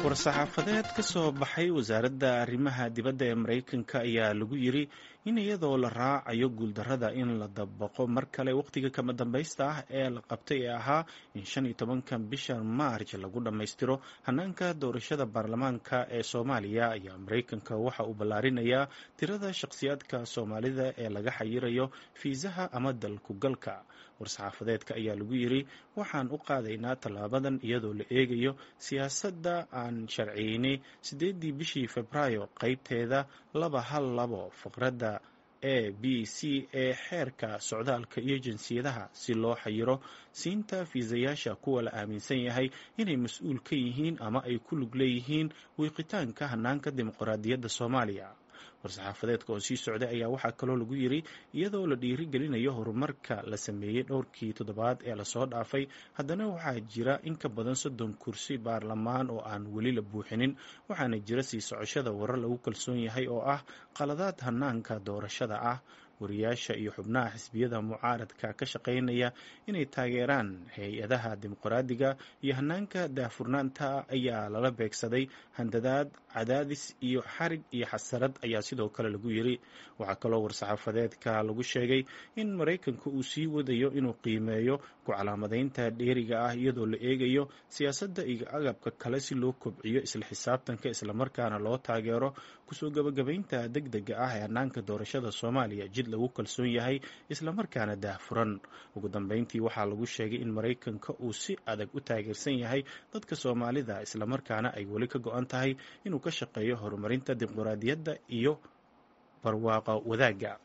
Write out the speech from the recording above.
war-saxaafadeed ka soo baxay wasaaradda arrimaha dibadda ee maraykanka ayaa lagu yiri in iyadoo la raacayo guuldarrada in la dabaqo mar kale wakhtiga kama dambaysta ah ee la qabtay ee ahaa in shan iyo tobanka bisha maarj lagu dhammaystiro hanaanka doorashada baarlamaanka ee soomaaliya ayaa maraykanka waxa uu ballaarinayaa tirada shakhsiyaadka soomaalida ee laga xayirayo fiisaha ama dalkugalka war-saxaafadeedka ayaa lagu yiri waxaan u qaadaynaa tallaabadan iyadoo la eegayo siyaasadda aan sharciyeynay siddeedii bishii februaayo qeybteeda laba hal labo faqradda a b c ee xeerka socdaalka iyo jinsiyadaha si loo xayiro siinta fiisayaasha kuwa la aaminsan yahay inay mas-uul ka yihiin ama ay ku lug leeyihiin wiiqitaanka hanaanka dimuqraadiyadda soomaaliya war-saxaafadeedka oo sii socday ayaa waxaa kaloo lagu yiri iyadoo la dhiirigelinayo horumarka la sameeyey dhowrkii toddobaad ee lasoo dhaafay haddana waxaa jira in ka badan soddon kursi baarlamaan oo aan weli la buuxinin waxaana jira sii socoshada warar lagu kalsoon yahay oo ah qaladaad hanaanka doorashada ah wariyaasha iyo xubnaha xisbiyada mucaaradka ka shaqaynaya inay taageeraan hay-adaha dimuqraadiga iyo hanaanka daahfurnaanta ayaa lala beegsaday handadaad cadaadis iyo xarig iyo xasarad ayaa sidoo kale lagu yiri waxaa kaloo war-saxaafadeedka lagu sheegay in maraykanka uu sii wadayo inuu qiimeeyo ku calaamadeynta dheeriga ah iyadoo la eegayo siyaasadda iyo agabka kale si loo kobciyo isla xisaabtanka islamarkaana loo taageero kusoo gabagabaynta deg dega ah ee hanaanka doorashada soomaaliya jid lagu kalsoon yahay islamarkaana daahfuran ugu dambeyntii waxaa lagu sheegay in maraykanka uu si adag u taageersan yahay dadka soomaalida islamarkaana ay weli ka go-an tahay inuu ka shaqeeyo horumarinta dimuqraadiyadda iyo barwaaqa wadaagga